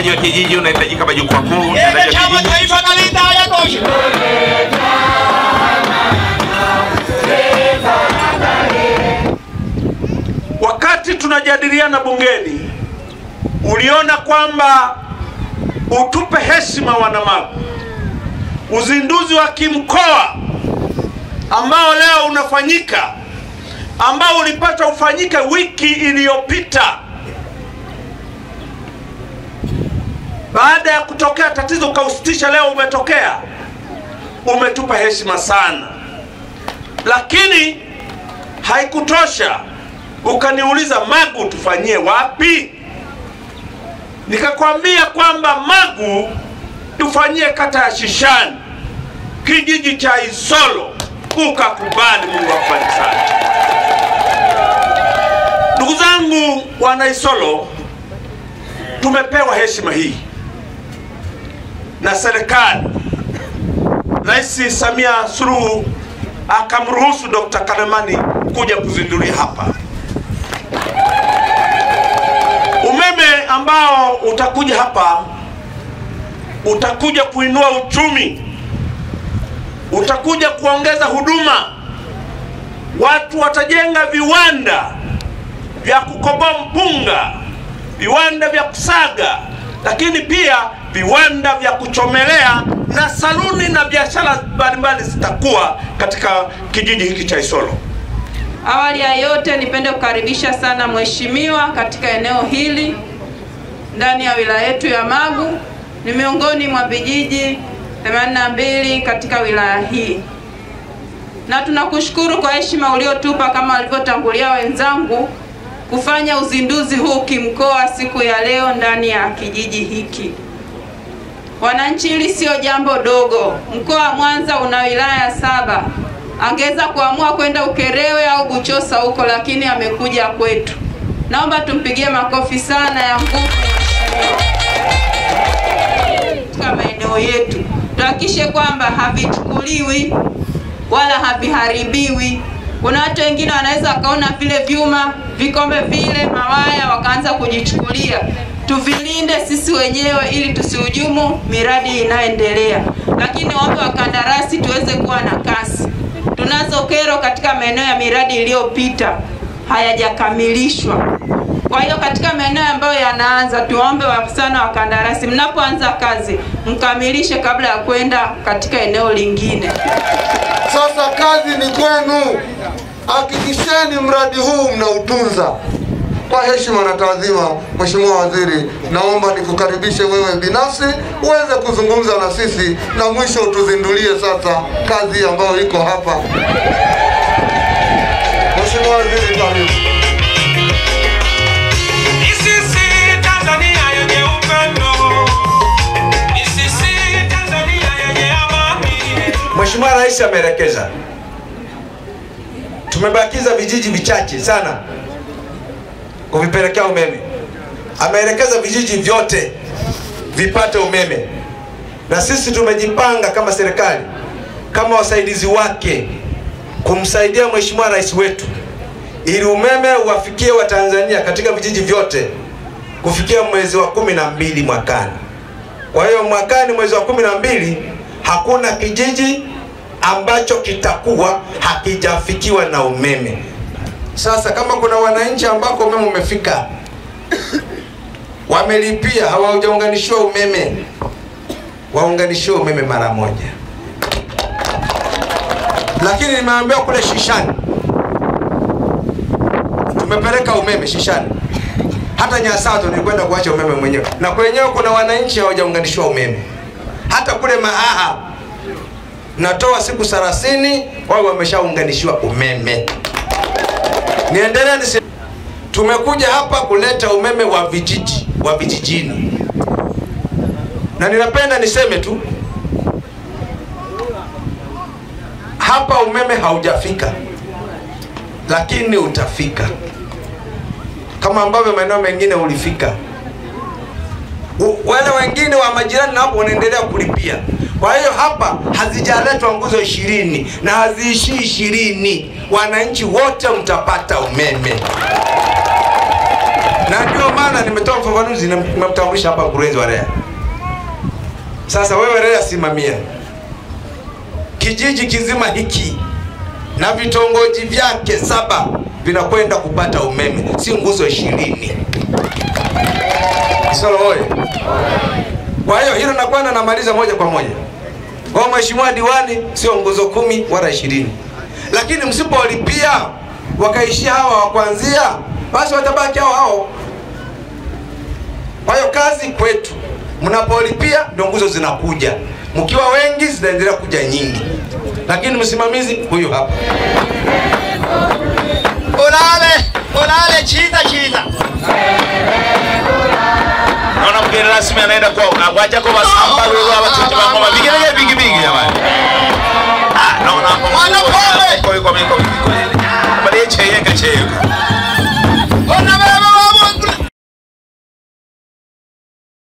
utendaji wa kijiji unahitajika majukwaa kuu, utendaji Yeye wa chama kijiji. taifa kalita hayatosha. Wakati tunajadiliana bungeni, uliona kwamba utupe heshima wanamagu, uzinduzi wa kimkoa ambao leo unafanyika, ambao ulipata ufanyike wiki iliyopita baada ya kutokea tatizo ukausitisha, leo umetokea, umetupa heshima sana, lakini haikutosha. Ukaniuliza Magu tufanyie wapi? Nikakwambia kwamba Magu tufanyie kata ya Shishani, kijiji cha Isolo. Ukakubali. Mungu akubariki sana. Ndugu zangu wana Isolo, tumepewa heshima hii na serikali. Rais Samia Suluhu akamruhusu Dr. Kalemani kuja kuzindulia hapa umeme ambao utakuja hapa, utakuja kuinua uchumi, utakuja kuongeza huduma. Watu watajenga viwanda vya kukoboa mpunga, viwanda vya kusaga, lakini pia viwanda vya kuchomelea na saluni na biashara mbalimbali zitakuwa katika kijiji hiki cha Isolo. Awali ya yote nipende kukaribisha sana mheshimiwa katika eneo hili ndani ya wilaya yetu ya Magu. Ni miongoni mwa vijiji 82 katika wilaya hii, na tunakushukuru kwa heshima uliotupa kama walivyotangulia wenzangu kufanya uzinduzi huu kimkoa siku ya leo ndani ya kijiji hiki. Wananchi, hili sio jambo dogo. Mkoa wa Mwanza una wilaya saba angeweza kuamua kwenda Ukerewe au Buchosa huko, lakini amekuja kwetu. Naomba tumpigie makofi sana ya nguvu katika maeneo yetu, tuhakikishe kwamba havichukuliwi wala haviharibiwi. Kuna watu wengine wanaweza wakaona vile vyuma, vikombe vile, mawaya, wakaanza kujichukulia. Tuvilinde sisi wenyewe ili tusihujumu miradi inayoendelea, lakini waombe wakandarasi tuweze kuwa na kasi. Tunazo kero katika maeneo ya miradi iliyopita hayajakamilishwa. Kwa hiyo katika maeneo ambayo yanaanza, tuombe wa- sana wakandarasi, mnapoanza kazi mkamilishe kabla ya kwenda katika eneo lingine. Sasa kazi ni kwenu, hakikisheni mradi huu mnautunza. Kwa heshima na taadhima, Mheshimiwa Waziri, naomba nikukaribishe wewe binafsi uweze kuzungumza na sisi na mwisho utuzindulie sasa kazi ambayo iko hapa. Mheshimiwa Waziri, karibu. Isisi Tanzania yenye upendo. Isisi Tanzania yenye amani. Mheshimiwa Rais ameelekeza, tumebakiza vijiji vichache sana kuvipelekea umeme. Ameelekeza vijiji vyote vipate umeme, na sisi tumejipanga kama serikali, kama wasaidizi wake, kumsaidia Mheshimiwa Rais wetu ili umeme uwafikie Watanzania katika vijiji vyote kufikia mwezi wa kumi na mbili mwakani. Kwa hiyo mwakani mwezi wa kumi na mbili hakuna kijiji ambacho kitakuwa hakijafikiwa na umeme. Sasa kama kuna wananchi ambako umeme umefika, wamelipia hawajaunganishiwa umeme, waunganishiwe umeme mara moja. Lakini nimeambiwa kule Shishani tumepeleka umeme Shishani, hata Nyasato nilikwenda kuacha umeme mwenyewe, na kwenyewe kuna wananchi hawajaunganishiwa umeme. Hata kule Mahaha natoa siku 30 wao wameshaunganishiwa umeme. Niendelee nisi... tumekuja hapa kuleta umeme wa vijiji wa vijijini, na ninapenda niseme tu hapa umeme haujafika, lakini utafika kama ambavyo maeneo mengine ulifika. U- Wale wengine wa majirani nao wanaendelea kulipia. Kwa hiyo hapa hazijaletwa nguzo ishirini na haziishii ishirini, wananchi wote mtapata umeme na ndio maana nimetoa ufafanuzi, na nimemtambulisha hapa mkurugenzi wa REA. Sasa wewe REA, simamia kijiji kizima hiki na vitongoji vyake saba vinakwenda kupata umeme, si nguzo ishirini. Isolo oye! Kwa hiyo hilo nakwenda namaliza moja kwa moja kwa mheshimiwa diwani, sio nguzo kumi wala ishirini, lakini msipolipia wakaishia hawa wa kuanzia, basi watabaki hao hao. Kwa hiyo kazi kwetu, mnapolipia ndio nguzo zinakuja, mkiwa wengi zinaendelea kuja nyingi, lakini msimamizi huyu hapa. Ulale, ulale chiza chiza. Naona mgeni rasmi anaenda kwa unagwacha kwa basamba wewe watoto wa ngoma vigenge bigi bigi jamani. Ah, naona hapo. Mwana pole. Kwa hiyo kwa miko